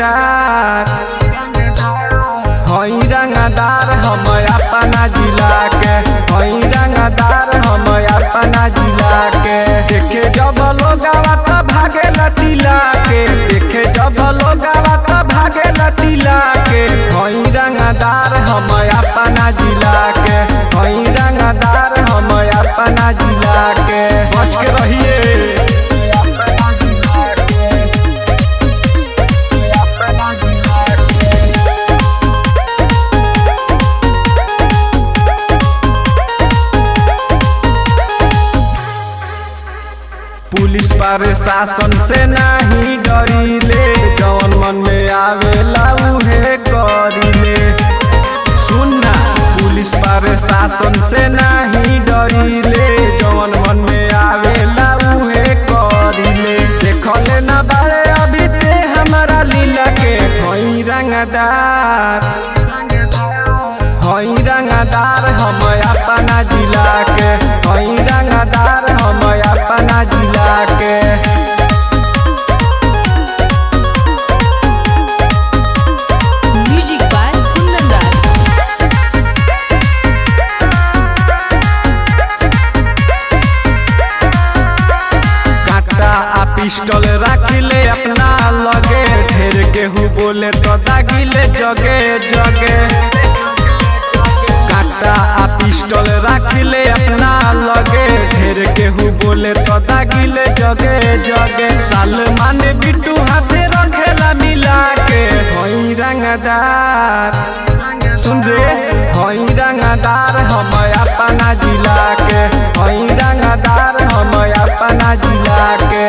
रंगदार हई रंगदार हम अपना जिला के हई रंगदार हम अपना जिला के देखे जब लोग आवत भागे लचिला के देखे जब लोग आवत भागे लचिला के हई रंगदार हम अपना जिला के हई रंगदार हम अपना जिला के बच के रहिए अपना जिला के अपना जिला के पुलिस प्रशासन से नाही डरिले जवन मन में आवेला उहे करिले सुनना पुलिस प्रशासन से नाही डरिले जवन मन में आवेला उहे करिले देखले ना बारे अभी ते हमारा लीला के हई रंगदार हई रंगदार हम अपना जिला के हई रंगदार हम अपना जिला के Music by Kundan Das. काटा आ पिस्टल राखिले अपना लगे ढेर केहू बोले तो दागिले जगे जगे काटा आ पिस्टल राखिले अपना लगे ढेर केहू बोले तो दागिले जगे जगे सलमान बिट्टू हाथे रखेला मिला के हई रंगदार सुन रे हई रंगदार हम अपना जिला के हई रंगदार हम अपना जिला के